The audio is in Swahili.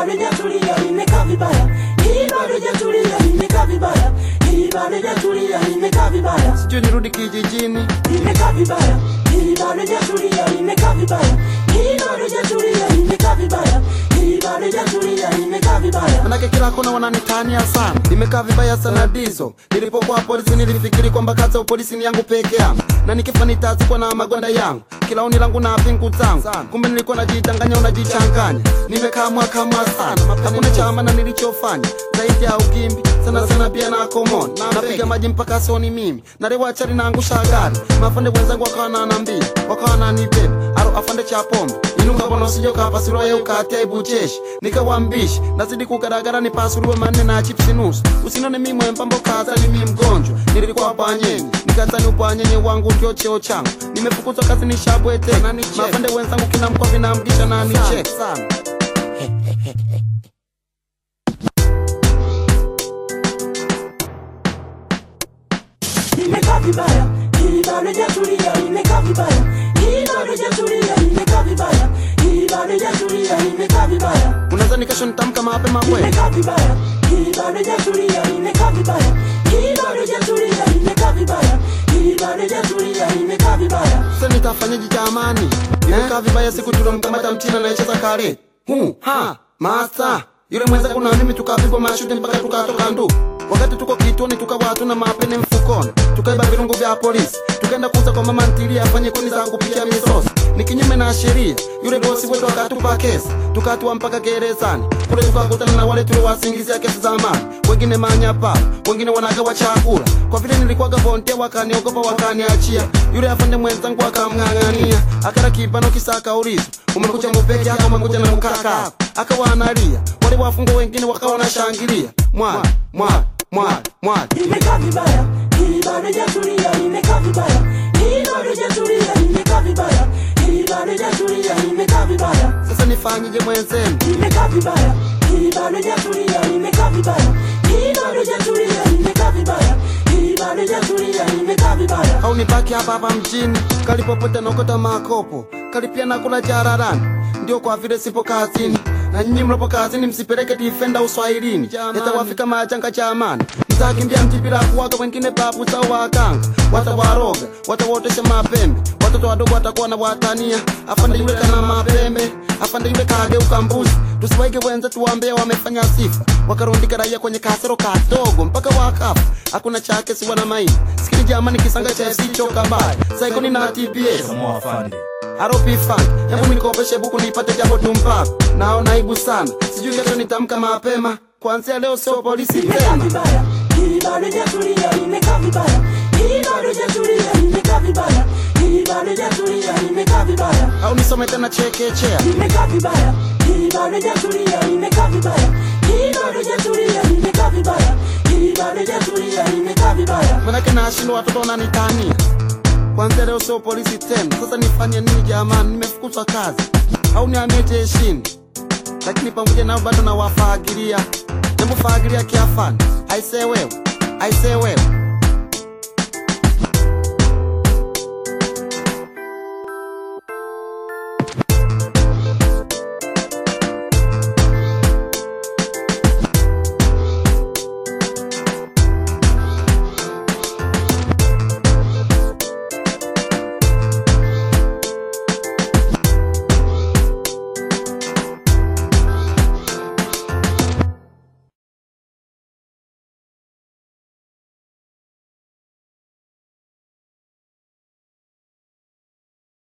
bado hajatulia, imekaa vibaya. Hii bado hajatulia, imekaa vibaya. Hii bado hajatulia, imekaa vibaya. sijui nirudi kijijini Imekaa vibaya. Hii bado hajatulia, imekaa vibaya. Hii bado hajatulia, imekaa vibaya. Hii bado hajatulia, imekaa vibaya. manake kila kona wananitania sana imekaa vibaya sana dizo nilipokuwa polisi nilifikiri kwamba kazi ya upolisi ni yangu peke yangu na nikifa nitazikwa na magwanda yangu kila oni langu na pingu zangu kumbe nilikuwa najidanganya unajichanganya nimekaa mwaka mwa sana hakuna chama na nilichofanya zaidi ya ukimbi sana sana pia na komon napiga maji mpaka soni mimi narewachari naangusha gari mafande wenzangu wakawa nanambia wakawa wananibeba aro afande cha pombe inuka bona usije ukapasuliwa ye ukatia ibucheshi nikawambishi nazidi kugaragara nipasuliwe manne na chipsi nusu usinone mi mwembambo kaza ni mi mgonjwa nilikuwa panyenye nikazani upanyenye wangu ndio cheo changu nimefukuzwa kazi ni shabwete mafande wenzangu kila mkoa vinamgisha na nichek sana Imekaa vibaya. Hii bado hajatulia, imekaa vibaya. Hii bado hajatulia, imekaa vibaya. Hii bado hajatulia, imekaa vibaya. unazani kesho nitamka mapema kweli Imekaa vibaya. Hii bado hajatulia, imekaa vibaya. Hii bado hajatulia, imekaa vibaya. Hii bado hajatulia, imekaa vibaya. sasa nitafanyaje jamani imekaa vibaya siku tulomkamata mchina anayecheza kare hu ha masa yule mwenzangu na mimi tukapigwa mashuti mpaka tukatoka ndu wakati tuko kituoni tukawa hatuna mapene mfukoni tukaiba virungu vya polisi tukaenda kuuza kwa mama ntilia afanye kuni za kupikia misosi ni kinyume na sheria yule bosi wetu akatupa kesi tukatua mpaka gerezani kule tukakutana na wale tuliowasingizia kesi za amani wengine manyapa wengine wanagawa chakula kwa vile nilikuwaga volunteer wakaniogopa wakaniachia yule afande mwenzangu akamng'ang'ania akara kibano kisa akauliza umekuja mupeke yako umekuja na mkaka akawa analia wale wafungwa wengine wakawa wanashangilia mwali mwali mwali mwali Imekaa vibaya. Hii bado hajatulia, imekaa vibaya. Hii bado hajatulia, imekaa vibaya. Hii bado hajatulia, imekaa vibaya. sasa nifanyije mwenzenu Imekaa vibaya. Hii bado hajatulia, imekaa vibaya. Hii bado hajatulia, imekaa vibaya. Hii bado hajatulia, imekaa vibaya. au nibaki hapa hapa mjini kalipopote naokota makopo kalipia nakula jararani ndio kwa vile sipo kazini na nyinyi mlopo kazini msipeleke difenda uswahilini yatawafika majanga jamani mtakimbia mji bila kuwaga wengine babu zao waganga watawaroga watawotesha mapembe watoto wadogo watakuwa na watania afande yule kana mapembe afande yule kageuka mbuzi tusiwaige wenze tuwambea wamefanya sifa wakarundika raia kwenye kasero kadogo mpaka wakafa hakuna chake siwa na maini sikili jamani kisanga cha FC choka mbaya saikoni na TBS Samoa Afande. Aropi funk hebu nikopeshe buku nipate jambo tumpaka naona aibu sana sijui kesho nitamka mapema kuanzia leo sio polisi Imekaa tena vibaya. Hii bado hajatulia, imekaa vibaya. Hii bado hajatulia, imekaa vibaya. Hii bado hajatulia, imekaa vibaya. au nisome tena chekechea Imekaa vibaya. Hii bado hajatulia, imekaa vibaya. Hii bado hajatulia, imekaa vibaya. Hii bado hajatulia, imekaa vibaya. manake nashindwa watoto wananitania kwanzia leo sio polisi tena sasa nifanye nini jamani nimefukuzwa kazi au nihamie jeshini lakini pamoja nao bado nawafagilia hebu fagilia kiafani aisee wewe aisee wewe